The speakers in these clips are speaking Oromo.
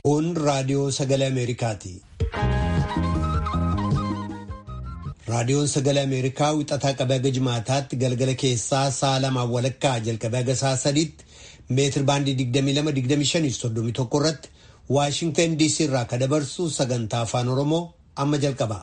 Kun raadiyoo sagalee Ameerikaati. Raadiyoon sagalee Ameerikaa wixataa qabee haga jimaataatti galgala keessaa sa'a lamaan walakkaa jalqabee haga sa'a sadiitti meetir baandii 22-25-31 irratti Waashintan DC irraa ka dabarsu sagantaa afaan Oromoo amma jalqaba.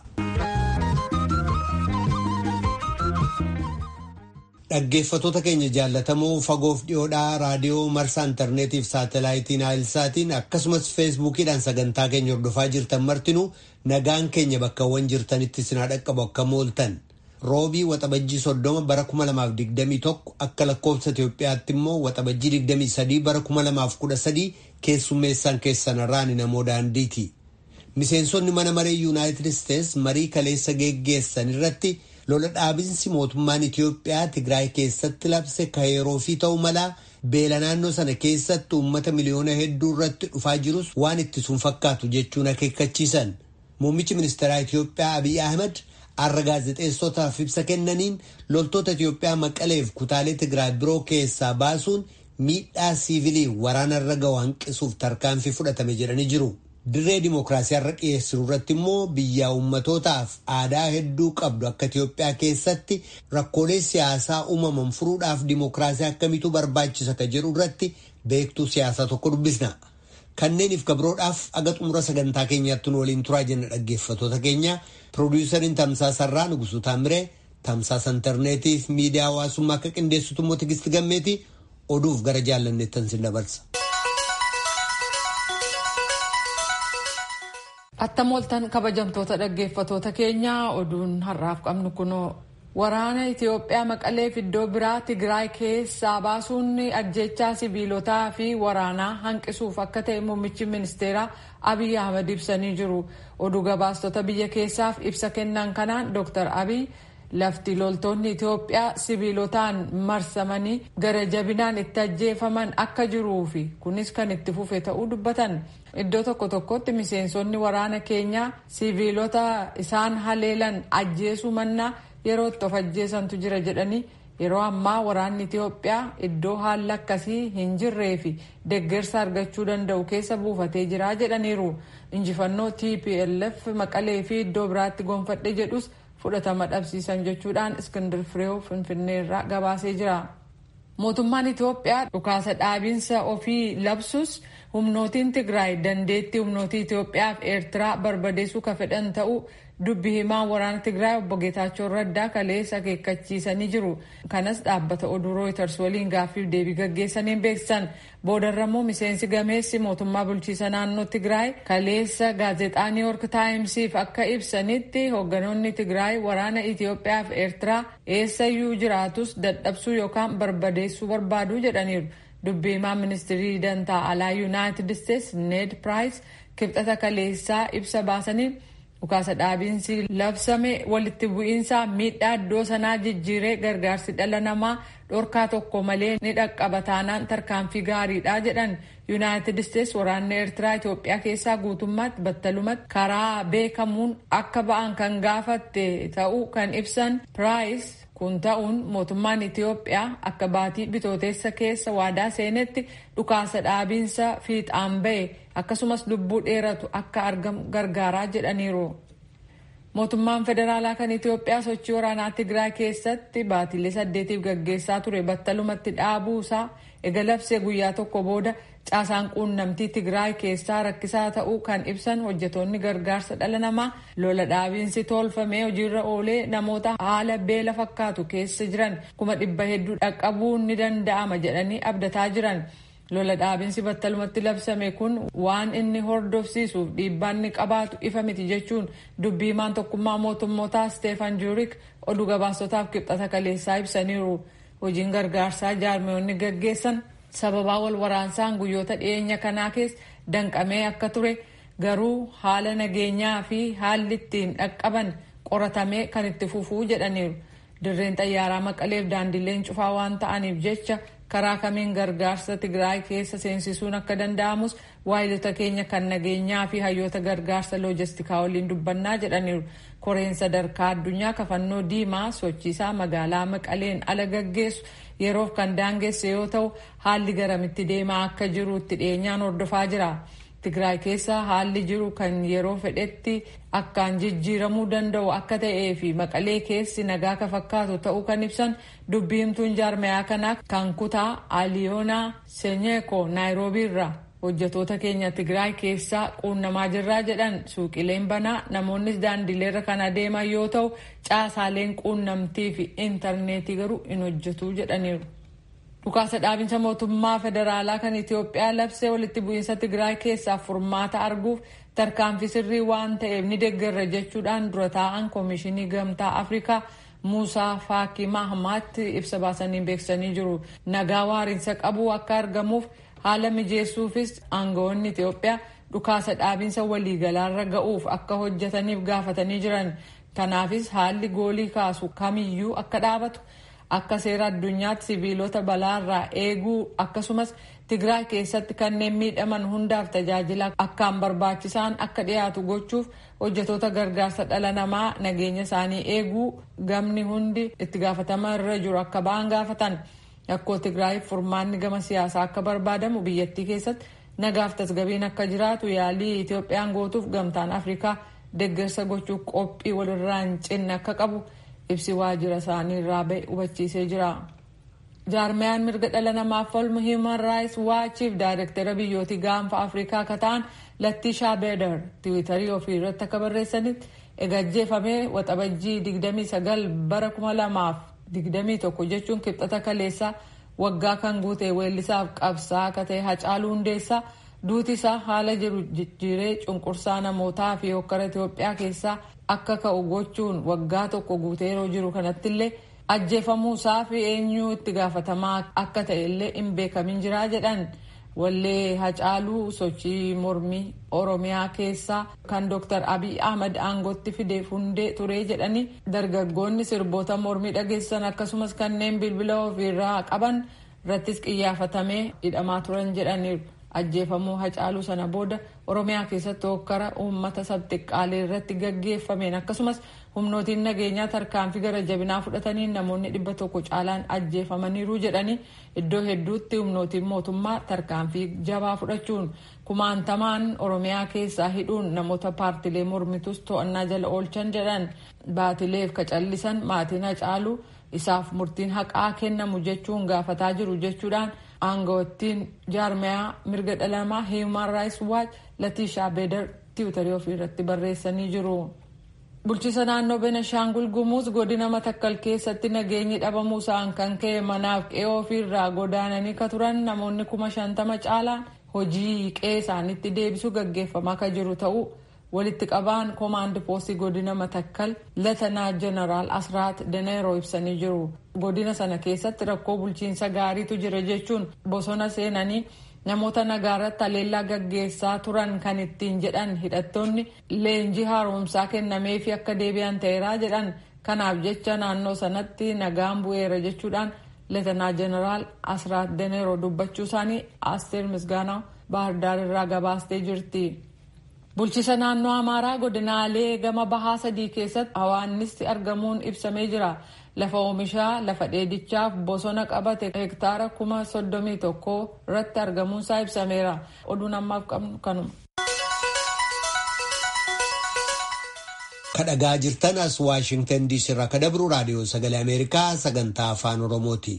Dhaggeeffatoota keenya jaallatamoo fagoof dhiyoodhaa raadiyoo marsaa intarneetiif saatalaayitiin naayilsaatiin akkasumas feesbuukiidhaan sagantaa keenya hordofaa jirtan martinuu nagaan keenya bakkawwan jirtanitti sinaa dhaqqabu akka mooltan roobii waxabajjii soddoma bara 2021 akka lakkoofsa Itoophiyaatti immoo waxabajjii 23 bara 2013 keessummeessaan keessanarraan namoo daandiiti. Miseensonni mana maree yuunaayitid isteets marii kaleessa geggeessan irratti. lola dhaabinsi mootummaan Itiyoophiyaa Tigraay keessatti labse kaayeroo fi ta'uu malaa beela naannoo sana keessatti uummata miliyoona hedduu irratti dhufaa jirus waan ittisuun fakkaatu jechuun akeekkachiisan. Muummichi ministeeraa Itiyoophiyaa Abiy Ahmed har'a gaazexeessotaaf ibsa kennaniin loltoota Itiyoophiyaa maqaleef kutaalee Tigraay biroo keessaa baasuun miidhaa siivilii waraanarra gahu hanqisuuf tarkaanfii fudhatame jedhanii jiru. Dirree dimookiraasii har'a dhiyeessinu irratti immoo biyya ummatootaaf aadaa hedduu qabdu akka Itiyoophiyaa keessatti rakkoolee siyaasaa uumaman furuudhaaf dimookiraasii akkamitu barbaachisa ka jedhu irratti beektuu siyaasaa tokko dubbisna. Kanneeniif gabroodhaaf aga xumura sagantaa keenyaatti nu waliin turaa jenna dhaggeeffatoota keenya piroodiisariin tamsaasarraa Nugusuu Taamiree tamsaasa intarneetiif miidiyaa hawaasummaa akka qindeessitu immoo Tigisti Gammeeti oduuf gara jaallanneettan sin dabarsa. Attam ooltan kabajamtoota dhaggeeffatoota keenyaa oduun har'aaf qabnu kunoo waraana Itiyoophiyaa maqaleef iddoo biraa Tigraay keessaa baasuun ajjechaa sibiilotaa fi waraanaa hanqisuuf akka ta'e muummichi ministeeraa Abiy Ahmed ibsanii jiru. Oduu gabaastota biyya keessaaf ibsa kennan kanaan Dr. Abiy lafti loltoonni Itiyoophiyaa sibiilotaan marsamanii gara jabinaan itti ajjeefaman akka jiruu fi kunis kan itti fufe ta'uu dubbatan. Iddoo tokko tokkotti miseensonni waraana keenyaa sibiilota isaan haleelan ajjeesuu mannaa yeroo itti of ajjeesantu jira jedhanii yeroo ammaa waraanni Itiyoophiyaa iddoo haalli akkasii hin jirree fi deggersa argachuu danda'u keessa buufatee jira jedhaniiru. Injifannoo TPLF maqalee fi iddoo biraatti gonfadhe jedhus fudhatama dhabsiisan jechuudhaan Iskindir Fireew Finfinneerraa gabaasee jira. Mootummaan Itiyoophiyaa dhukaasa dhaabinsa ofii labsus humnootiin Tigraay dandeettii humnootii Itiyoophiyaa fi Eertiraa barbadeessuu ka fedhan ta'uu dubbi himaa waraana Tigraay obbo Geetaachoo Raddaa kaleessa akeekkachiisanii jiru. Kanas dhaabbata oduu Rooyiters waliin gaaffiif deebii gaggeessaniin beeksisan. Boodarrammoo miseensi gameessi mootummaa bulchiisa naannoo Tigraay kaleessa gaazexaa New York Taayimsiif akka ibsanitti hoogganoonni Tigraay waraana Itiyoophiyaa fi Eertiraa eessayyuu jiraatus dadhabsuu yookaan barbadeessuu barbaadu jedhaniiru. Dubbi himaa ministirii dantaa alaa Yuunaayitid Isteets Ned Piraayis kibxata kaleessaa ibsa baasanii dhukaasa dhaabiinsi labsame walitti bu'iinsa miidhaa iddoo sanaa jijjiiree gargaarsi dhala namaa dhorkaa tokko malee ni dhaqqaba taanaan tarkaanfii gaariidha jedhan yuunaayitid isteets waraanni eertiraa itoophiyaa keessaa guutummaatti battalumatti karaa beekamuun akka ba'an kan gaafatte ta'uu kan ibsan piraayis kun ta'uun mootummaan itiyoophiyaa akka baatii bitooteessa keessa waadaa seenetti dhukaasa dhaabiinsa fiixaan ba'e akkasumas lubbuu dheeratu akka argamu gargaaraa jedhaniiru. mootummaan federaalaa kan itiyoophiyaa sochii waraanaa tigraay keessatti baatilee saddeetiif gaggeessaa ture battalumatti dhaabuusaa ega labsee guyyaa tokko booda caasaan quunnamtii tigraay keessaa rakkisaa ta'uu kan ibsan hojjetoonni gargaarsa dhala namaa lola dhaabiinsi tolfamee hojiirra oolee namoota haala beela fakkaatu keessa jiran kuma dhibba hedduu dhaqqabuun ni danda'ama jedhanii abdataa jiran. lola dhaabinsi battalumatti labsame kun waan inni hordofsiisuuf dhiibbaan ni qabaatu ifa miti jechuun dubbii himaan tokkummaa mootummootaa steefan juurik oduu gabaasotaaf kibxata kaleessaa ibsaniiru hojiin gargaarsaa jaarmiyoonni gaggeessan sababaa wal waraansaan guyyoota dhiyeenya kanaa keessa danqamee akka ture garuu haala nageenyaa fi haalli ittiin dhaqqaban qoratamee kan itti fufuu jedhaniiru dirreen xayyaaraa maqaleef daandileen cufaa waan ta'aniif jecha karaa kamiin gargaarsa tigraay keessa seensisuun akka danda'amus waayilota keenya kan nageenyaa fi hayyoota gargaarsa loojistikaa waliin dubbannaa jedhaniiru koreen sadarkaa addunyaa kafannoo diimaa sochiisaa magaalaa maqaleen ala gaggeessu yeroof kan daangesse yoo ta'u haalli garamitti deemaa akka jiru itti dhiyeenyaan hordofaa jira Tigraay keessa haalli jiru kan yeroo fedhetti akkaan jijjiiramuu danda'u akka ta'ee fi maqalee keessi nagaa ka fakkaatu ta'uu kan ibsan dubbiimtuun jaarmayaa kanaa kan kutaa aliyoonaa senyeeko naayiroobii irraa hojjetoota keenya Tigraay keessaa quunnamaa jirraa jedhan suuqileen banaa namoonnis daandileerra kan adeeman yoo ta'u caasaaleen quunnamtii fi intarneetii garuu hin hojjetu jedhaniiru. Dhukaasa dhaabinsa mootummaa federaalaa kan Itoophiyaa labsee walitti bu'iinsa Tigraay keessaa furmaata arguuf tarkaanfii sirrii waan ta'eef ni deeggarra jechuudhaan dura taa'an koomishinii gamtaa Afrikaa Muusaa Faakii Mahamaatti ibsa baasanii beeksisanii jiru. Nagaa waariinsa qabu akka argamuuf haala mijeessuufis aangawoonni Itoophiyaa dhukaasa dhaabinsa waliigalaarra ga'uuf akka hojjetaniif gaafatanii jiran. Kanaafis haalli goolii kaasu kamiyyuu akka dhaabatu. akka seera addunyaatti siviilota balaarraa eeguu akkasumas tigraay keessatti kanneen miidhaman hundaaf tajaajila akkaan barbaachisaan akka dhiyaatu gochuuf hojjetoota gargaarsa dhala namaa nageenya isaanii eeguu gamni hundi itti gaafatama irra jiru akka ba'an gaafatan rakkoo tigraayiif furmaanni gama siyaasaa akka barbaadamu biyyattii keessatti nagaaf tasgabiin akka jiraatu yaalii itoophiyaan gootuuf gamtaan afrikaa deeggarsa gochuuf qophii walirraa hin cinne akka qabu. ibsi waajjira isaanii irraa ba'e hubachiisee jira. jaarmiyaan mirga dhala namaaf falmu hiiman raayits waachiif daayirektara biyyootii gaanfa afrikaa akka ta'an lattiishaa beedar tiwiitarii ofii irratti akka barreessanitti egajjeefamee waxabajjii 29 bara 2021 jechuun kibxata kaleessaa waggaa kan guute weellisaaf qabsaa akka ta'e hacaaluu hundeessaa duuti isaa haala jiru jijjiiree cunqursaa namootaa fi hokkara Itoophiyaa keessaa akka ka'u gochuun waggaa tokko guutee yeroo jiru kanattillee ajjeefamuu isaa fi eenyuu itti gaafatamaa akka ta'e illee hin beekamin jiraa jedhan wallee hacaaluu sochii mormii oromiyaa keessaa kan dr abiy ahmad aangootti fideef hundee turee jedhanii dargaggoonni sirboota mormii dhageessan akkasumas kanneen bilbila ofiirraa qaban irrattis qiyyaafatamee hidhamaa turan jedhaniiru. ajjeefamuu hacaaluu sana booda oromiyaa keessatti hokkara uummata sabxiqqaalee irratti gaggeeffameen akkasumas humnootiin nageenyaa tarkaanfii gara jabinaa fudhatanii namoonni dhibba tokko caalaan ajjeefamaniiru jedhanii iddoo hedduutti humnootiin mootummaa tarkaanfii jabaa fudhachuun kumaantamaan oromiyaa keessaa hidhuun namoota paartilee mormitus to'annaa jala oolchan jedhan baatileef kacallisan maatiin hacaaluu isaaf murtiin haqaa kennamu jechuun gaafataa jiru jechuudhaan. aangawattiin jaarmayaa mirga dhala namaa hiiman raayis waach latiishaa beedar tiwutarii ofii irratti barreessanii jiru. bulchiisa naannoo benashaangul gumuuz godina matakkal keessatti nageenyi dhabamuu isaan kan ka'e manaaf qe'ee ofiirraa godaananii ka turan namoonni kuma shantama caalaan hojii qe'ee isaanitti deebisuu gaggeeffamaa ka jiru ta'uu walitti qabaan koomaandi poostii godina matakkal latanaa jeneraal asraat daneeroo ibsanii jiru godina sana keessatti rakkoo bulchiinsa gaariitu jira jechuun bosona seenanii namoota nagaarratti haleellaa gaggeessaa turan kan ittiin jedhan hidhattoonni leenjii haaromsaa kennameefi akka deebi'an ta'eeraa jedhan kanaaf jecha naannoo sanatti nagaan bu'eera jechuudhaan latanaa jeneraal asraat daneeroo dubbachuu isaanii asteer misgaanaa baahirdaar irraa gabaastee jirti. bulchiisa naannoo amaaraa godinaalee gama bahaa sadii keessatti hawaannisti argamuun ibsamee jira lafa oomishaa lafa dheedichaaf bosona qabate hektaara kuma soddomii tokko irratti argamuunsaa ibsameera oduun ammaaf qabnu kanuma. kadhagaa jirtan as waashingtan diisii irraa ka dabru raadiyoo sagalee ameerikaa sagantaa afaan oromooti.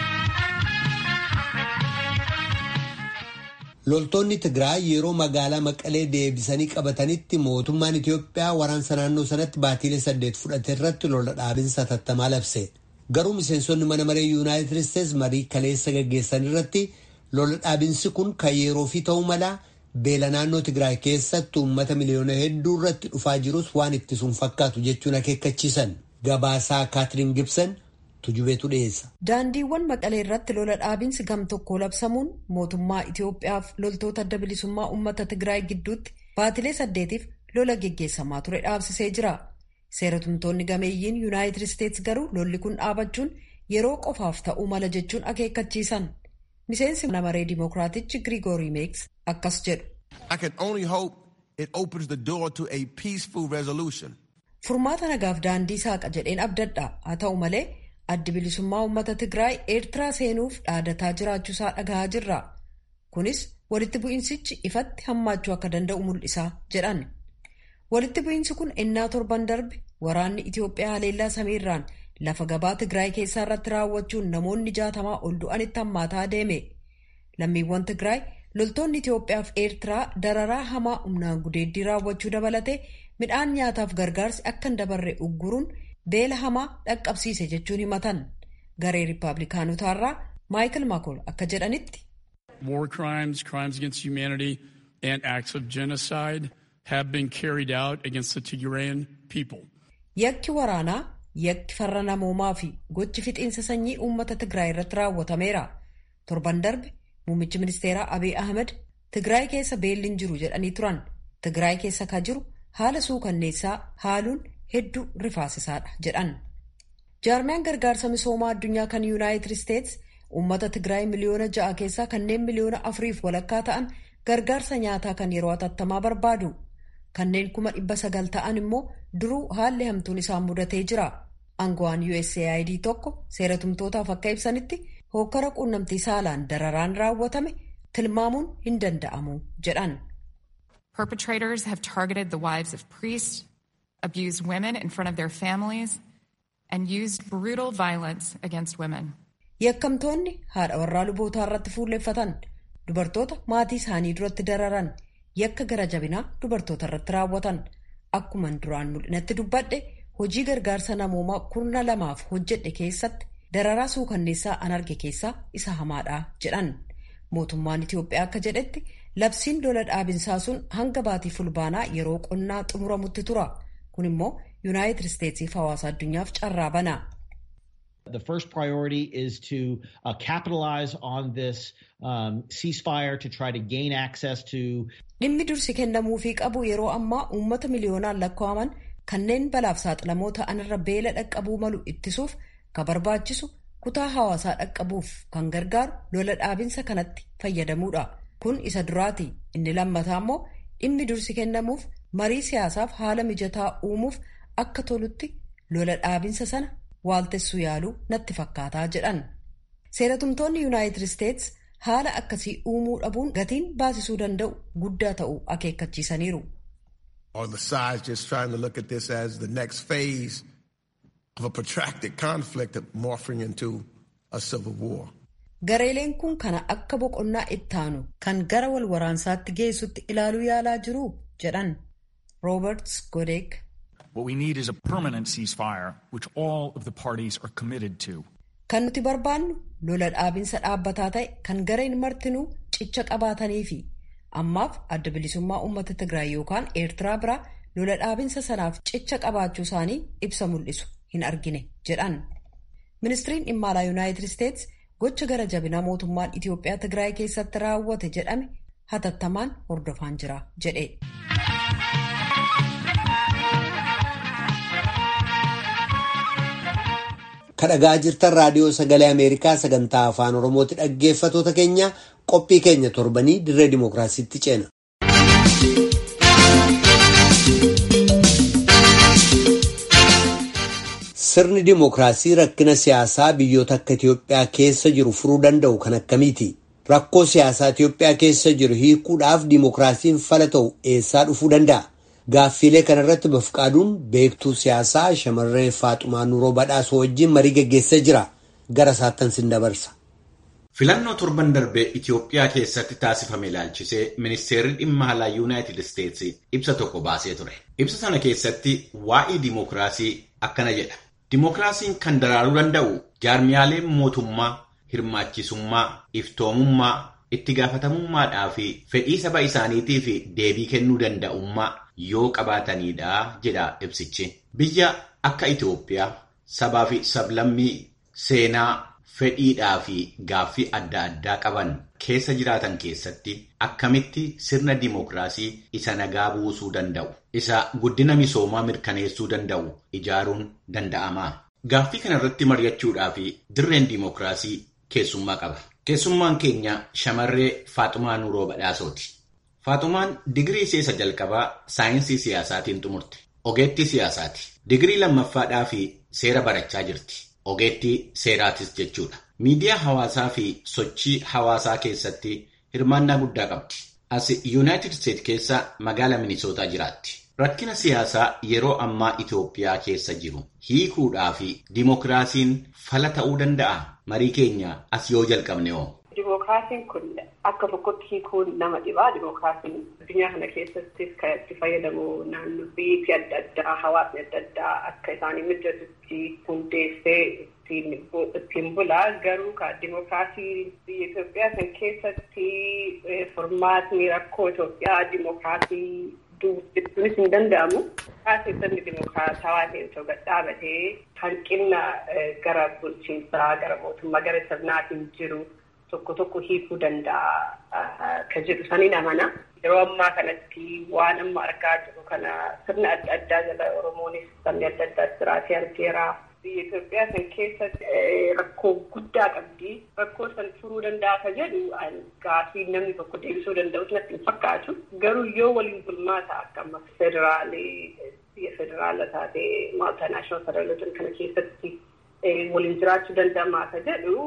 loltoonni tigraay yeroo magaalaa maqalee deebisanii qabatanitti mootummaan itiyoophiyaa waraansa naannoo sanatti baatiilee saddeet fudhate irratti lola dhaabinsa tattamaa labse garuu miseensonni mana maree yuunaayitid isteets marii kaleessa gaggeessan irratti lola dhaabinsi kun kan yeroo fi ta'uu mala beela naannoo tigraay keessatti uummata miliyoona hedduu irratti dhufaa jirus waan ittisuun fakkaatu jechuun akeekkachiisan gabaasaa kaatiriin gibson. daandiiwwan maqalee irratti lola dhaabinsi gam tokko labsamuun mootummaa Itiyoophiyaaf loltoota adda bilisummaa uummata Tigraay gidduutti baatilee saddeetiif lola geggeessamaa ture dhaabsisee jira. Seeratumtoonni gameeyyiin Yuunaayitid Isteets garuu lolli kun dhaabachuun yeroo qofaaf ta'uu mala jechuun akeekkachiisan. Miseensi mana maree Dimookiraatichi Giriigoorii Meeks akkas jedhu. Furmaata nagaaf daandii saaqa jedheen abdadha haa ta'u malee. addi bilisummaa uummata tigraay eertiraa seenuuf dhaadataa jiraachuusaa dhagahaa jirra kunis walitti bu'iinsichi ifatti hammaachuu akka danda'u mul'isa jedhan walitti bu'iinsi kun ennaa torban darbe waraanni itiyoophiyaa haleellaa samiirraan lafa gabaa tigraay keessaa irratti raawwachuun namoonni jaatamaa ol du'anitti hammaataa deeme lammiiwwan tigraay loltoonni itiyoophiyaa fi eertiraa dararaa hamaa humnaan gudeeddii raawwachuu dabalatee midhaan nyaataaf gargaarsi akka hin dabarre ugguruun beela hamaa dhaqqabsiise jechuun himatan garee riippaabilikaanotaarraa maayikil maakool akka jedhanitti. War crimes, crimes against humanity, and acts of genocide have been carried out against the Tigrayan people. Yakki waraanaa, yakki farra namoomaa fi gochi fixiinsa sanyii uummata Tigraay irratti raawwatameera. Torban darbe muummichi ministeeraa Abiy Ahmed Tigraay keessa beelli hin jiru jedhanii turan. Tigraay keessa ka jiru haala suukanneessaa haaluun hedduu rifaasisaadha jedhan. Jaarmiyaan gargaarsa misoomaa addunyaa kan Yuunaayitid Isteets uummata Tigraay miliyoona ja'a keessaa kanneen miliyoona afuriif walakkaa ta'an gargaarsa nyaataa kan yeroo hatattamaa barbaadu. Kanneen kuma dhibba sagal ta'an immoo duruu haalli hamtuun isaan mudatee jira. Aangawaan USAID tokko seeratumtootaaf akka ibsanitti hokkara quunnamtii saalaan dararaan raawwatame tilmaamuun hin danda'amu jedhan. Perpetrators have targeted the wives of priests, abused women in front of their families, and used brutal violence against women. Yakkamtoonni haadha warraa lubootaa irratti fuulleffatan dubartoota maatii isaanii duratti dararan yakka gara jabinaa dubartoota irratti raawwatan akkuman duraan mul'inatti dubbadhe hojii gargaarsa namoomaa kurna lamaaf hojjedhe keessatti dararaa suukanneessaa an arge keessaa isa hamaadha jedhan mootummaan Itiyoophiyaa akka jedhetti labsiin lola dhaabinsaa sun hanga baatii fulbaanaa yeroo qonnaa xumuramutti tura kun immoo yuunaayitid isteetsiif hawaasa addunyaaf carraa bana. The first priority is to uh, capitalize on this um, ceasefire to try to gain access to. Dhimmi dursi kennamuufii qabu yeroo ammaa uummata miliyoonaan lakkaa'aman kanneen balaaf saaxilamoo ta'an irra beela dhaqqabuu malu ittisuuf kan barbaachisu kutaa hawaasaa dhaqqabuuf kan gargaaru lola dhaabinsa kanatti fayyadamuudha. Kun isa duraati. Inni lammataa immoo dhimmi dursi kennamuuf marii siyaasaaf haala mijataa uumuuf akka tolutti lola dhaabinsa sana waaltessuu yaaluu natti fakkaataa jedhan seeratumtoonni yuunaayitid isteets haala akkasii uumuu dhabuun gatiin baasisuu danda'u guddaa ta'uu akeekkachiisaniiru. On the side just trying to look at this as the next phase of a protracted conflict morphing into a civil war. Gareeleen kun kana akka boqonnaa ittaanu kan gara wal waraansaatti geessutti ilaaluu yaalaa jiru jedhan Rooberts Godek. What we need is a permanent ceasefire, which all of the parties are committed to. Kan nuti barbaannu lola dhaabinsa dhaabbataa ta'e kan gareen martinuu cicha qabaatanii fi ammaaf adda bilisummaa uummata Tigraay yookaan Eertiraa biraa lola dhaabinsa sanaaf cicha qabaachuu isaanii ibsa mul'isu hin argine jedhan. Ministiriin dhimma alaa Yuunaayitid Isteets gocha gara jabinaa mootummaan Itiyoophiyaa Tigraay keessatti raawwate jedhame hatattamaan hordofaan jira jedhe. kadhagaa jirtan raadiyoo sagalee ameerikaa sagantaa afaan oromooti dhaggeeffatoota keenya qophii keenya torbanii dirree dimookiraasiitti ceena. sirni dimookiraasii rakkina siyaasaa biyyoota akka itiyoophiyaa keessa jiru furuu danda'u kan akkamiiti rakkoo siyaasaa itiyoophiyaa keessa jiru hiikuudhaaf dimookiraasiin fala ta'u eessaa dhufuu danda'a. Gaaffiilee kanarratti bafqaaduun beektuu siyaasaa shamarree Faaxumaa Nuroo Badhaasoo wajjin marii geggeessee jira. Gara isaattan sin dabarsa. Filannoo torban darbee Itiyoophiyaa keessatti taasifame ilaalchisee ministeerri dhimma alaa Yuunaayitid Isteetsi ibsa tokko baasee ture. Ibsa sana keessatti waa'ee dimookiraasii akkana jedha. Dimookiraasiin kan daraaruu danda'u jaarmiyaaleen mootummaa, hirmaachisummaa, iftoomummaa, itti gaafatamummaadhaa fi fedhii saba isaaniitii fi deebii kennuu danda'ummaa yoo qabaatanidha jedha ibsichi. Biyya akka Itoophiyaa sabaa fi sablammii seenaa fedhiidhaa fi gaaffii adda addaa qaban keessa jiraatan keessatti akkamitti sirna dimookiraasii isa nagaa buusuu danda'u isa guddina misoomaa mirkaneessuu danda'u ijaaruun danda'ama. Gaaffii kanarratti mari'achuudhaa fi dirreen dimookiraasii keessummaa qaba. Keessummaan keenya shamarree Faaxumaa Nuroo Badhaasooti. Faaxumaan digirii isa jalqabaa saayinsii siyaasaatiin xumurte. Ogeettii siyaasaati. Digirii lammaffaadhaa fi seera barachaa jirti. Ogeettii seeraatis jechuudha. Miidiyaa hawaasaa fi sochii hawaasaa keessatti hirmaannaa guddaa qabdi. As Yuunaayitid Isteet keessa magaalaa Minisootaa jiraatti. Rakkina siyaasaa yeroo ammaa Itoophiyaa keessa jiru hiikuudhaa fi dimokiraasiin fala ta'uu danda'a. Marii keenya as yoo jalqabne hoo? Dimookiraasiin kun akka tokkotti hiikuun nama dhibaa. Dimookiraasiin addunyaa kana keessattis kan itti fayyadamu naannoo biyyi adda addaa hawaasni adda addaa akka isaanii mijatutti hundeessee ittiin bulaa. Garuu kan dimookiraasii biyya Itoophiyaa kan keessatti furmaatni rakkoo Itoophiyaa dimookiraasii dubbisuunis hin danda'amu. Keessatti dimookiraatawaa ta'e osoo dhaabatee hanqina gara bulchiinsaa gara mootummaa gara sirnaatiin jiru. tokko tokko hiikuu danda'a kan jedhu saniin amana. Yeroo ammaa kanatti waan amma argaa jiru kana sirna adda addaa jala Oromoonis sabni adda addaa jiraatee argeera. Biyya Itoophiyaa kan keessatti rakkoo guddaa qabdi. Rakkoo san furuu danda'a kan jedhu gaafii namni tokko deebisuu danda'us natti hin fakkaatu. Garuu yoo waliin bulmaata akka amma federaalee biyya federaala taatee maaltinaashinaal federaalota kana keessatti waliin jiraachuu danda'amaa akka jedhu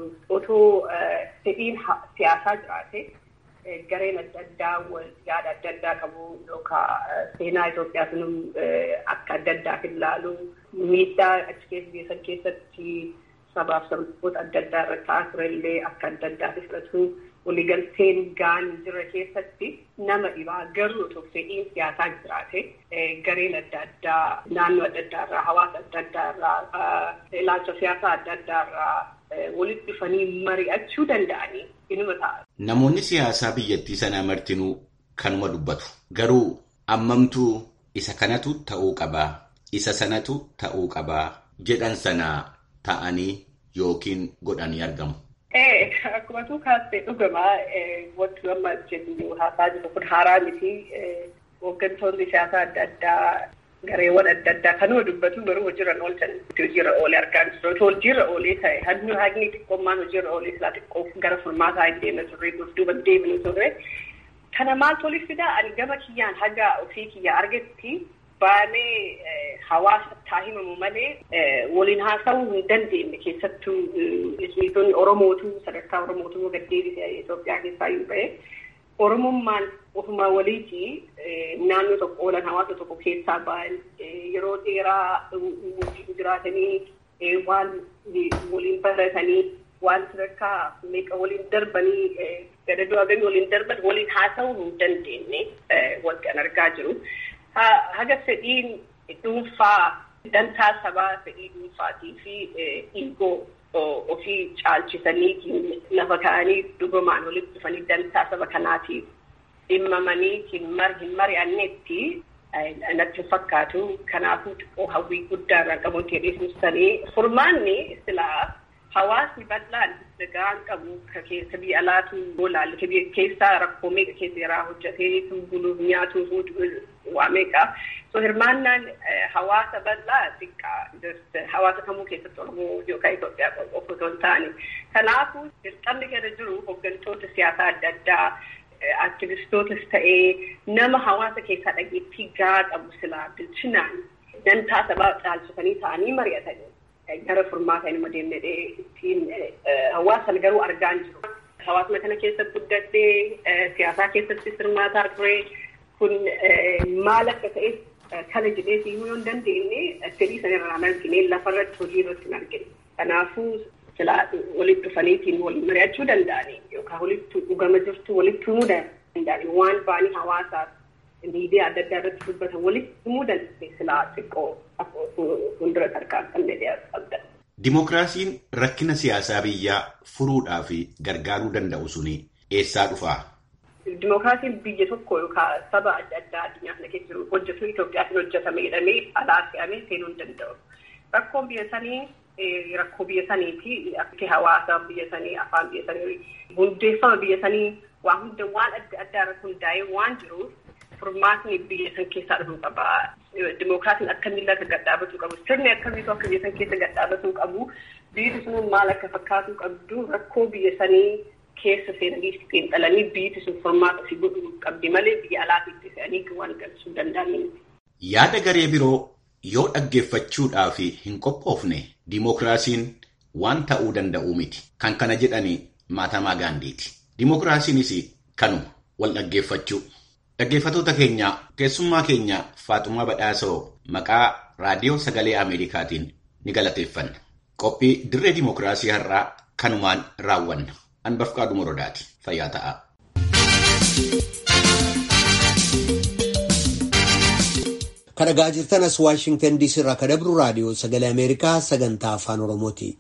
otoo fedhiin siyaasaa jiraate gareen adda addaa yaada adda addaa qabu yookaan seenaa Itoophiyaa sunum akka adda addaaf ilaalu miidhaa achi keessa geessan keessatti sabaaf sabboota adda addaa irra ta'aa turellee akka adda addaaf fudhatu waliigalteen gaan jirre keessatti nama dhibaa garuu otoo fedhiin siyaasaa jiraate gareen adda addaa naannoo adda addaa irraa hawaasa adda addaa irraa ilaalcha siyaasaa adda addaa irraa walitti dhufanii mari'achuu danda'anii inuma ta'a. Namoonni siyaasaa biyyattii sanaa martinuu kanuma dubbatu. Garuu ammamtuu isa kanatu ta'uu qabaa, isa sanatu ta'uu qabaa jedhan sanaa ta'anii yookiin godhanii argamu. Akkuma tuu kaastee dhugamaa wanti amma jennu haasaa jiru kun haaraa miti. Hooggantoonni siyaasaa adda addaa gareewwan adda addaa kanuma dubbatu garuu hojiirra oolchan hojiirra oolee argaa jiru. Otoo hojiirra oolee ta'e hannu haqni xiqqoommaan hojiirra oolee silaa xiqqoo gara furmaataa hin deemne turre duuba deebinu turre. Kana maaltu waliif fidaa ani gama kiyyaan haga ofii kiyyaa argetti baanee hawaasa taa himamu malee waliin haasa'uu hin dandeenye keessattuu ismiitonni Oromootu sadarkaa Oromootu gad deebisee Itoophiyaa keessaa yoo ta'e Oromummaan ofumaa waliiti naannoo tokko oolan hawaasa tokko keessaa ba'an yeroo dheeraa waliin jiraatanii waan waliin baratanii waan sadarkaa meeqa waliin darbanii gadadoo agamii waliin darban waliin haasa'uu hin dandeenye wanti an argaa jiru. haga fedhiin dhuunfaa dantaa sabaa fedhii dhuunfaatii fi dhiigoo ofii caalchisanii lafa ka'anii dhugumaan walitti dhufanii dantaa saba kanaatiif dhimmamanii hin mari'annetti natti fakkaatu kanaafuu xiqqoo hawwii guddaa irraa qabu jedhee furmaanni silaa hawaasni bal'aan nagaan qabu keessa biyya alaatu boolaalle keessaa rakkoo meeqa keessa yaraa hojjetee buluuf nyaatuuf waa meeqa so hirmaannaan hawaasa bal'aa xiqqaa hawaasa kamuu keessatti oromoo yookaan Itoophiyaa qofa otoo hin taane kanaafuu dirqamni kana jiru hooggantoota siyaasaa adda addaa aktivistootas ta'ee nama hawaasa keessaa dhageettii gahaa qabu silaa bilchinaan dantaa sabaa caalchisanii ta'anii mari'atanii gara furmaataa inni deemnee ittiin hawaasan garuu argaa hin jiru. Hawaasuma kana keessatti guddadhee siyaasaa keessatti hirmaataa ture kun maal akka ta'e kana jedhee siimuu yoo hin dandeenye fedhii sanarraa argine lafarratti hojii irratti hin argine. Kanaafuu silaa walitti dhufaniitiin waliin mari'achuu danda'anii yookaan walitti dhugama jirtu walitti himuu danda'anii waan ba'anii hawaasaaf miidiyaa adda addaa irratti dubbatan walitti himuu danda'e silaa xiqqoo fuuldura tarkaanfannee qabda. Dimookiraasiin rakkina siyaasaa biyyaa furuudhaa fi gargaaruu danda'u suni eessaa dhufaa? Dimookiraasiin biyya tokko yookaan saba adda addaa addunyaa kana keessa jiru hojjetu Itoophiyaatiin hojjetame jedhamee alaa fe'amee seenuu hin danda'u. Rakkoon biyya sanii rakkoo biyya saniiti akka hawaasa biyya sanii afaan biyya sanii hundeeffama biyya sanii waan hunda waan adda addaa irratti hundaa'ee waan jiruuf furmaatni biyya san keessaa dhufuu qaba. Dimookiraasiin akkamiin akka gadhaabatuu qabu sirni akkamiitu akka biyya san keessa gadhaabatuu qabu biyyi sun maal akka fakkaatuu qabdu rakkoo biyya sanii keessa seenanii xiinxalanii biyyi sun furmaata fi godhuu qabdi malee biyya alaatiitti fe'anii waan galchuu danda'anii. Yaada garee biroo yoo dhaggeeffachuudhaaf hin qophoofne dimookiraasiin waan ta'uu danda'u miti. Kan kana jedhani Maatamaa Gaandiiti. Dimookiraasiinis kanuma wal dhaggeeffachuu. Dhaggeeffatoota keenya keessummaa keenya Faaxumaa Badhaasoo maqaa raadiyoo sagalee Ameerikaatiin ni galateeffanna. Qophii dirree dimookiraasii har'aa kanumaan raawwanna. Anbafqaa Dumorodaati. Fayyaa ta'aa. Kan dhagaa jirtan as Waashingtan DC irraa kan dabru raadiyoo sagalee Ameerikaa sagantaa afaan Oromooti.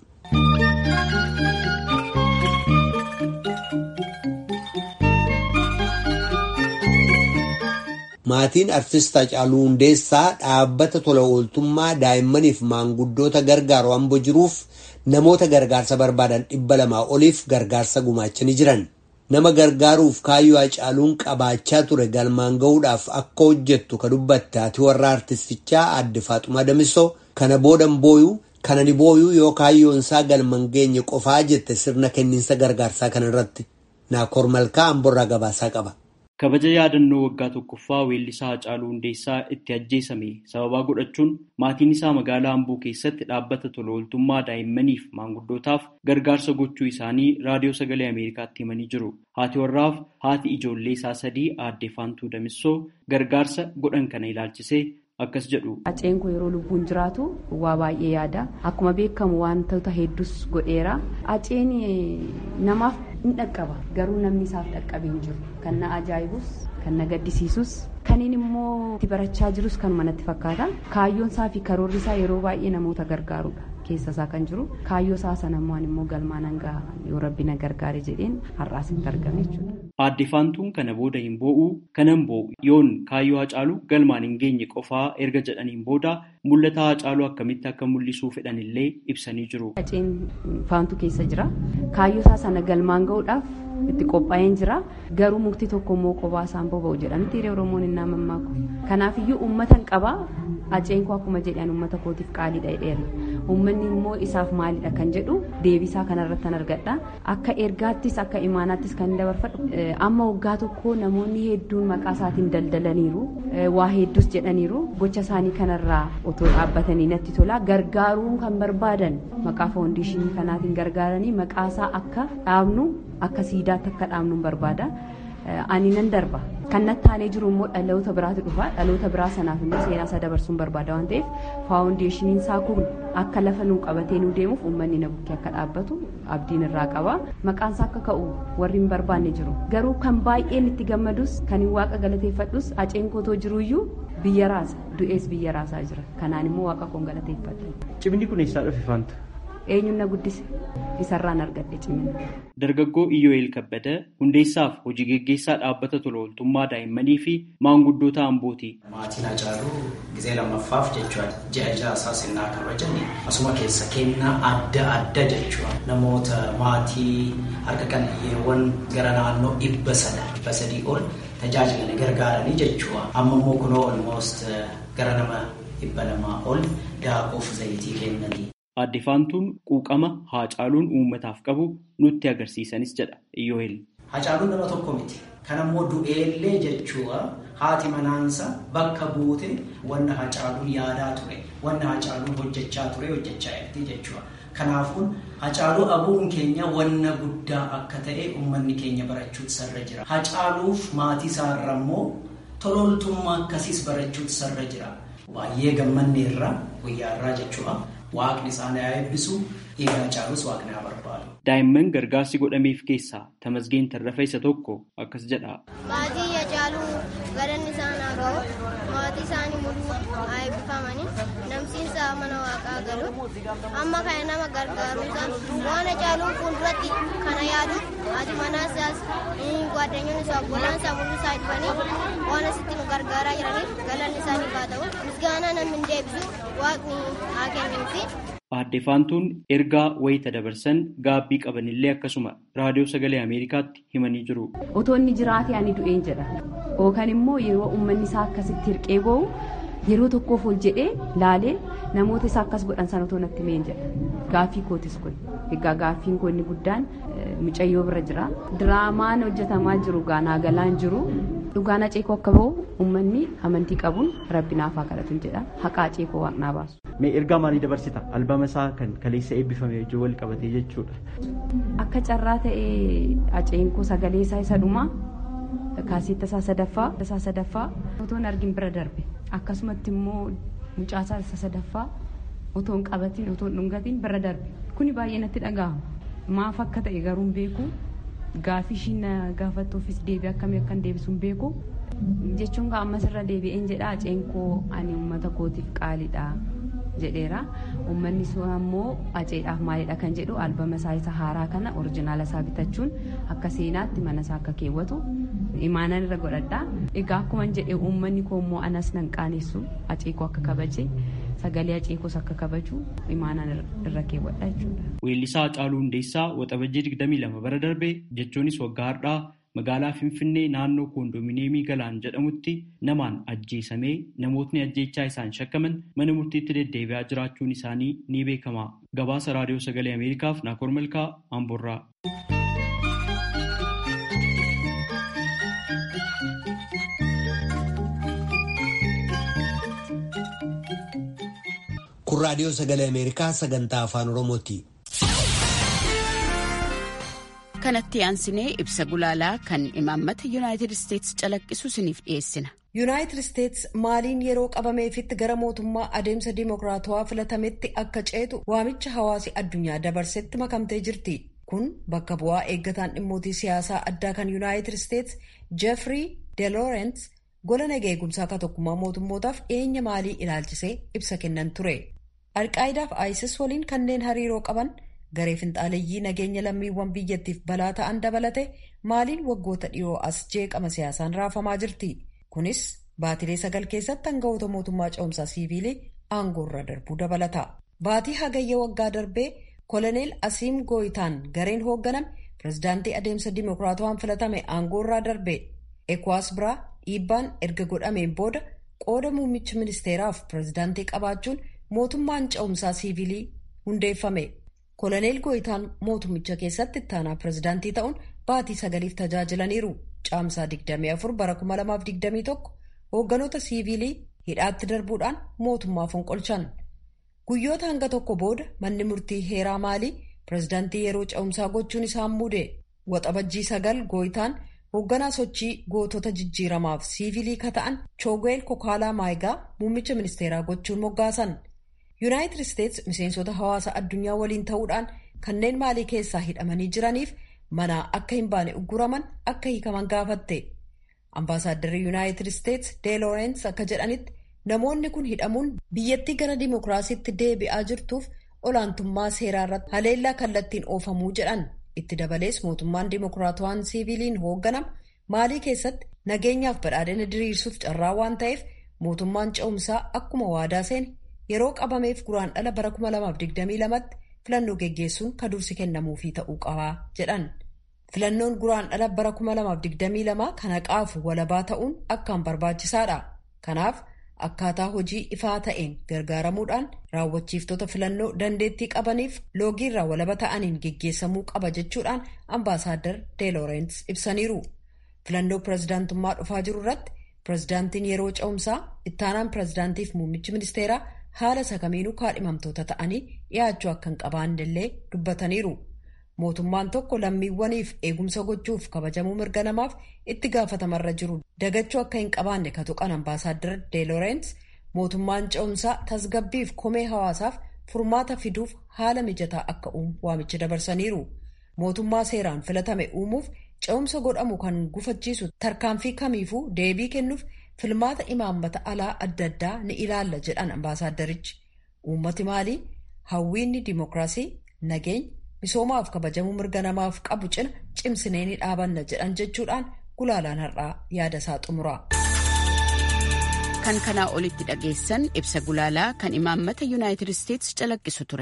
Maatiin artist Hacaaluu Hundeessaa dhaabbata tola ooltummaa daa'immaniif maanguddoota gargaaru hamboo jiruuf namoota gargaarsa barbaadan dhibba lamaa oliif gargaarsa gumaachanii jiran. Nama gargaaruuf kaayyoo Hacaaluun qabaachaa ture galmaan gahuudhaaf akka hojjettu ka dubbatte ati warra artistichaa adde Faaxumaa Damisoo kana boodan booyuu kana ni booyuu yoo kaayyoon isaa galmaan geenye qofaa jette sirna kenniinsa gargaarsaa kana irratti. Naakoor Malkaa Amborraa gabaasaa qaba. Kabaja yaadannoo waggaa tokkoffaa weellisaa Hacaaluu Hundeessaa itti ajjeesame sababaa godhachuun maatiin isaa magaalaa Amboo keessatti dhaabbata tola ooltummaa daa'immaniif maanguddootaaf gargaarsa gochuu isaanii raadiyoo sagalee Ameerikaatti himanii jiru. Haati warraaf haati ijoollee isaa sadii aadde Faantuu Damissoo gargaarsa godhan kana ilaalchisee akkas jedhu. Haceen koo yeroo lubbuun jiraatu waa baay'ee yaada. Akkuma beekamu wantoota hedduus godheera. Haceen namaaf in dhaqqaba. Garuu namni isaaf dhaqqabee hin jiru. Kan na ajaa'ibus, kan na gaddisiisus, kaniin immoo itti barachaa jirus kanuma natti fakkaata. Kaayyoon isaa fi karoorri isaa yeroo baay'ee namoota gargaarudha. keessa isaa kan jiru kaayyoo isaa sanammaan immoo galmaan hanga yoo rabbi na gargaare jedheen har'aas itti argame jechuudha. Aadde Faantuun kana booda hin boo'u kanan boo'u yoon kaayyoo Hacaaluu galmaan hin geenye qofaa erga jedhaniin booda mul'ata Hacaaluu akkamitti akka mul'isuu fedhan illee ibsanii jiru. Haceen Faantuu keessa jira kaayyoo isaa sana galmaan gahuudhaaf itti qophaa'een jira garuu mukti tokko immoo kophaa isaan boba'u jedhamti hiriira Oromoon hin naamamaaku. Kanaafiyyuu uummatan qabaa Haceen koo akkuma jedhan uummata kootiif qaaliidha jedheera. Uummanni immoo isaaf maalidha kan jedhu deebisaa kanarratti argadha. Akka ergaattis akka imaanaattis kan dabarfadhu amma waggaa tokko namoonni hedduun maqaa isaatiin daldalaniiru waa hedduus jedhaniiru gocha isaanii kanarraa otoo dhaabbatanii natti tola gargaaruu kan barbaadan maqaa foondeeshinii kanaatiin gargaaranii maqaa isaa akka dhaabnu akka siidaatti akka dhaabnu barbaada. ani nan darba kan natti aanee jiru immoo dhaloota biraatu dhufa dhaloota biraa sanaaf immoo seenaa isaa dabarsuun barbaada waan ta'eef faawundeeshiniin isaa kun akka lafa nuu qabatee nuu deemuuf uummanni na bukkee akka dhaabbatu abdiin irraa qaba maqaan isaa akka ka'u warri hin barbaanne jiru garuu kan baay'een itti gammadus kan hin waaqa galateeffadhus haceen kootoo jiruyyuu biyya raasa du'ees biyya raasaa jira kanaan immoo waaqa koon galateeffadha. Cimni kun eessaa dhufe faanta? eenyuun na guddise isarraan argadhe cimina. Dargaggoo Iyyoo'eel Kabbada hundeessaaf hojii geggeessaa dhaabbata tola ooltummaa daa'immanii fi maanguddoota Ambooti. Maatiin Hacaaluu gizee lammaffaaf jechuudha. Ji'a ja'a isaa sinnaa kabajan asuma keessa kennaa adda adda jechuudha. Namoota maatii harka qalleeyyiiwwan gara naannoo dhibba sada dhibba sadii ol tajaajilan gargaaranii jechuudha. Amma immoo kunoo olmoost gara nama dhibba lamaa ol daakuuf zayitii kennanii. Aadde Faantuun quuqama Hacaaluun uummataaf qabu nutti agarsiisanis jedha Iyyoo'eel. Hacaaluun nama tokko miti. Kan ammoo du'eellee jechuudha haati manaansa bakka buute wanna Hacaaluun yaadaa ture, wanna Hacaaluun hojjechaa ture hojjechaa jirti jechuudha. Kanaafuu Hacaaluu abuun keenya wanna guddaa akka ta'e uummanni keenya barachuutu sarra jira. Hacaaluuf maatii isaarra immoo tolooltummaa akkasiis barachuutu sarra jira. Baay'ee gammanneerra guyyaarraa jechuudha. Waaqni isaan haa eebbisu dhiiga Hacaaluus waaqni haa barbaadu. Daa'imman gargaarsi godhameef keessaa Tamasgeen Tarrafa isa tokko akkas jedha. Maatii Hacaaluu galanni isaan haa ga'u maatii isaanii mul'uu haa eebbifamanii namsiinsa mana waaqaa galu amma kana nama gargaaruusaa waan Hacaaluun fuulduratti kana yaadu haati manaa isaas gwaaddanyoon isaa obbolaan isaa mul'uu isaa dhibanii waan asitti nu gargaaraa jiraniif galanni isaaniif haa ta'u misgaanaa namni hin deebisu waaqni haa kennuufi. Aadde Faantuun ergaa wayita dabarsan gaabbii qabanillee akkasuma raadiyoo sagalee Ameerikaatti himanii jiru. Otoo inni jiraate ani du'een jedha. Yookaan immoo yeroo uummanni isaa akkasitti hirqee ba'u yeroo tokkoof ol jedhee laalee namoota isaa akkas godhan sana otoo natti meen jedha. Gaaffii kootis kun. Egaa gaaffiin koo inni guddaan mucayyoo bira jira. Diraamaan hojjetamaa jiru gaanaa galaan jiru. Dhugaan aceekoo akka ba'u uummanni amantii qabuun rabbi naaf haa kadhatu jedha. Haqa aceekoo waaqnaa baasu. Mee ergaa maalii dabarsita albama isaa kan kaleessa eebbifame wajjin wal qabatee jechuudha. Akka carraa ta'ee aceenkoo sagalee isaa isa dhumaa kaaseetta isaa sadaffaa isaa sadaffaa otoon argin bira darbe akkasumatti immoo mucaasaa isa sadaffaa otoon qabatiin otoon dhungatiin bira darbe kuni baay'ee natti dhaga'ama maaf akka ta'e garuu hin beeku gaafii ishiin gaafattuufis deebii akkamii akkan deebisu hin beeku jechuun ammas irra deebi'een jedha aceenkoo ani uummata kootiif qaaliidha jedheera uummanni sun ammoo aceedhaaf maalidha kan jedhu albama isaa isa haaraa kana orijinaala isaa bitachuun akka seenaatti mana isaa akka keewwatu imaanan irra godhadha egaa akkuma jedhe uummanni koo immoo anas nan qaanessu aceekoo akka kabaje sagalee aceekoos akka kabaju imaanan irra keewwadha jechuudha. Weellisaa Hacaaluu Hundeessaa Waxabajjii 22 bara darbe jechuunis waggaa har'aa magaalaa Finfinnee naannoo koondomineemii Galaan jedhamutti namaan ajjeesamee namootni ajjeechaa isaan shakkaman mana murtiitti deddeebi'aa jiraachuun isaanii ni beekama. Gabaasa Raadiyoo Sagalee Ameerikaaf Naakoor Malkaa Amborraa. Kun Raadiyoo Sagalee Ameerikaa sagantaa Afaan Oromooti. kanatti aansinee ibsa gulaalaa kan imaammata yuunaayitid isteetsi calaqqisu isiniif dhiyeessina. yuunaayitid isteetsi maaliin yeroo qabameefitti gara mootummaa adeemsa dimokiraatawaa filatametti akka ceetu waamicha hawaasi addunyaa dabarsetti makamtee jirti kun bakka bu'aa eeggataan dhimmootii siyaasaa addaa kan yuunaayitid isteetsi jeefrii deeloorenz gola nagaa eegumsaa akka tokkummaa mootummootaaf dhiyeenya maalii ilaalchisee ibsa kennan ture alqaayidaaf isis waliin kanneen hariiroo qaban. garee finxaaleeyyii nageenya lammiiwwan biyyattiif balaa ta'an dabalate maaliin waggoota dhiyoo as jeeqama siyaasaan raafamaa jirti kunis baatilee sagal keessatti hangafoota mootummaa ce'umsaa siiviilii aangoorra darbuu dabalata baatii hagayya waggaa darbee koloneel asiim gooyitaan gareen hoogganame pirezidaantii adeemsa dimokiraatawaan filatame aangoorraa darbe ekwaas biraa dhiibbaan erga godhameen booda qooda muummicha ministeeraaf pirezidaantii qabaachuun mootummaan ce'umsaa siiviilii hundeeffame. koloneel gooyitaan mootummicha keessatti ittaanaa pirezidaantii ta'uun baatii sagaliif tajaajilaniiru caamsaa 24 bara 2021 hoogganoota siiviilii hidhaatti darbuudhaan mootummaa fonqolchan guyyoota hanga tokko booda manni murtii heeraa maalii pirezidaantii yeroo ce'umsaa gochuun isaan muude waxabajjii sagal gooyitaan hoogganaa sochii gootota jijjiiramaaf siiviilii ka ta'an choogweel kokaalaa maayigaa muummicha ministeeraa gochuun moggaasan. yuunaayitid isteetsi miseensota hawaasa addunyaa waliin ta'uudhaan kanneen maalii keessaa hidhamanii jiraniif manaa akka hin baane ugguraman akka hiikaman gaafatte ambaasaaddarri yuunaayitid isteetsi deeloorenz akka jedhanitti namoonni kun hidhamuun biyyattii gara dimokiraasiitti deebi'aa jirtuuf olaantummaa seeraa irratti haleellaa kallattiin oofamuu jedhan itti dabalees mootummaan dimokiraatawaan siiviiliin hoogganama maalii keessatti nageenyaaf badhaadhina diriirsuuf carraa waan ta'eef mootummaan ce'umsaa akkuma waadaa seene. yeroo qabameef guraan dhala bara 2022tti filannoo geggeessuun ka dursi kennamuufii ta'uu qabaa jedhan filannoon guraan dhala bara 2022 kan haqaaf walabaa ta'uun akkaan barbaachisaadha kanaaf akkaataa hojii ifaa ta'een gargaaramuudhaan raawwachiiftota filannoo dandeettii qabaniif loogiirraa walaba ta'aniin geggeessamuu qaba jechuudhaan ambaasaaddar deeloorenz ibsaniiru filannoo pirezidaantummaa dhufaa jiru irratti pirezidaantiin yeroo ce'umsaa ittaanaan pirezidaantiif muummichi ministeeraa haala sakamiinuu kaadhimamtoota ta'anii dhiyaachuu akka hin qabaannellee dubbataniiru mootummaan tokko lammiiwwaniif eegumsa gochuuf kabajamuu mirga namaaf itti gaafatamarra jiru dagachuu akka hin qabaanne ka tuqan ambaasaaddar deeloorenz mootummaan ce'umsaa tasgabbiif komee hawaasaaf furmaata fiduuf haala mijataa akka uumu waamicha dabarsaniiru mootummaa seeraan filatame uumuuf ce'umsa godhamu kan gufachiisu tarkaanfii kamiifuu deebii kennuuf filmaata imaammata alaa adda addaa ni ilaalla jedhan ambaasaaddarichi uummati maalii hawwiinni dimokiraasii nageenya misoomaaf kabajamuu mirga namaaf qabu cina cimsinee ni dhaabanna jedhan jechuudhaan gulaalaan har'aa yaada isaa xumura. kan kanaa olitti dhageessan ibsa gulaalaa kan imaammata yuunaayitid isteetsi calaqqisu ture.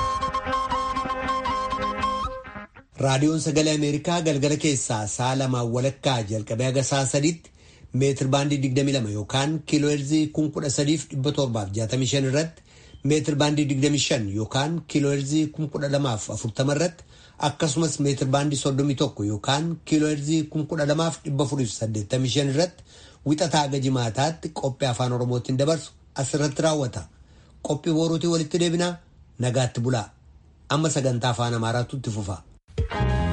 raadiyoon sagalee ameerikaa galgala keessaa sa'a lamaan walakkaa jalqabee haga sa'a sadiitti meetir baandii 22 yookaan kiilooherzii 13,765 irratti meetir baandii 25 yookaan kiilooherzii 12,040 irratti akkasumas meetir baandii 31 yookaan kiilooherzii 12,485 irratti wixataa haga jimaataatti qophii afaan oromootiin dabarsu asirratti raawwata. qophii boruutii walitti deebinaa nagaatti bulaa amma sagantaa afaan amaaraatu itti fufa.